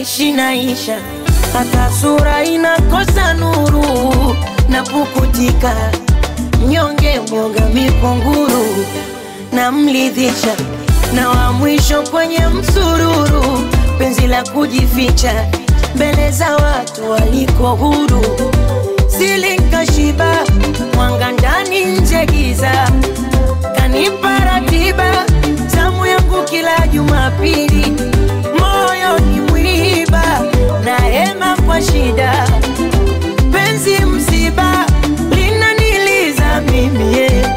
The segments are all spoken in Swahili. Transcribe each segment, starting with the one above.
naishi naisha, hata sura inakosa nuru na pukutika, mnyonge mwoga mipunguru na mlidhisha, na wa mwisho kwenye msururu, penzi la kujificha mbele za watu waliko huru, silinkashiba mwanga ndani nje giza, kanipa ratiba zamu yangu kila Jumapili, moyo ni mwiba na hema kwa shida, penzi msiba linaniliza mimi yeah.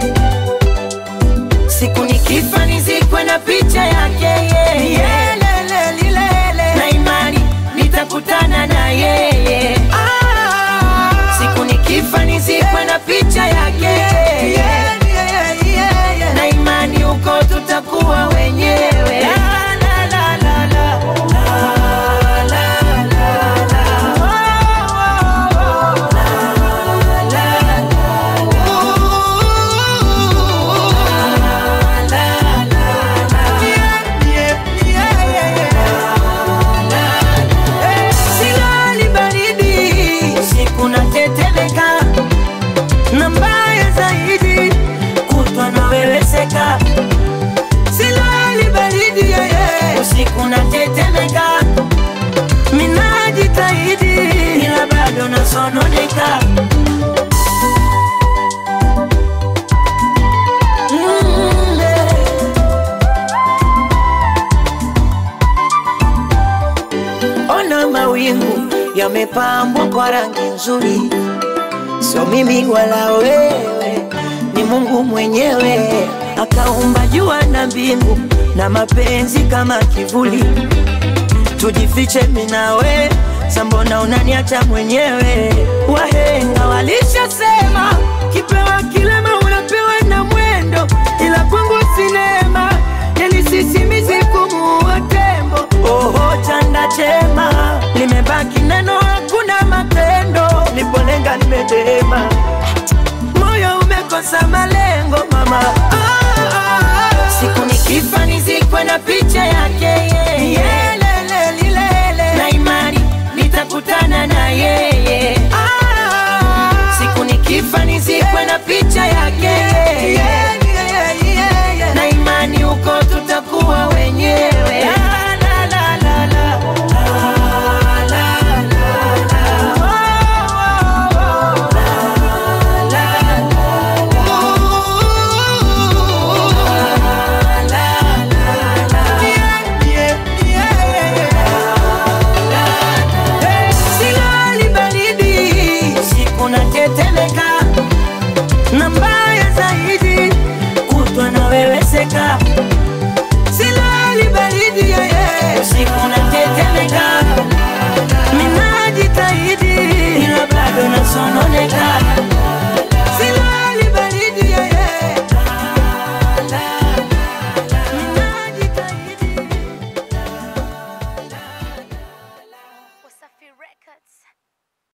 Siku nikifa nizikwe na picha yake yeye yeah. Lele, lilele. na imani nitakutana na yeye Siku nikifa nizikwe na picha yake yeah. na imani huko tutakuwa wenyewe la, la, la, la, la. La, la, la, la. Oh, oh, oh. La, la, la, la. La, la, la, la. Yeah, yeah, yeah, yeah. Silali baridi usiku natetemeka, na mbaya zaidi kutwa naweweseka. Silali baridi yeye usiku natetemeka, minajitahidi ila bado nasononeka. Mm, eh. Ona mawingu yamepambwa kwa rangi nzuri, sio mimi wala wewe, ni Mungu mwenyewe akaumba jua na mbingu na mapenzi kama kivuli. Tujifiche mimi na we, sambona unaniacha mwenyewe? Wahenga walishasema kipewa kilema unapewa na mwendo, ila kwangu sinema yani sisimizi kumuua tembo. Oho, chanda chema limebaki neno, hakuna matendo. Nipolenga nimedema, moyo umekosa malengo mama. Ah, ah, ah. Siku nikifa nizikwe na picha yake yeye, Yelele, lilele. na imani nitakutana na yeye. Ah, siku nikifa nizikwe na picha yake na imani huko tutakuwa wenyewe. La, la, la, la, la. La, la, la, la. Oh, oh, oh. La, la, la, la. La, la, la, la. Yeah, yeah, yeah. Silali baridi, usiku natetemeka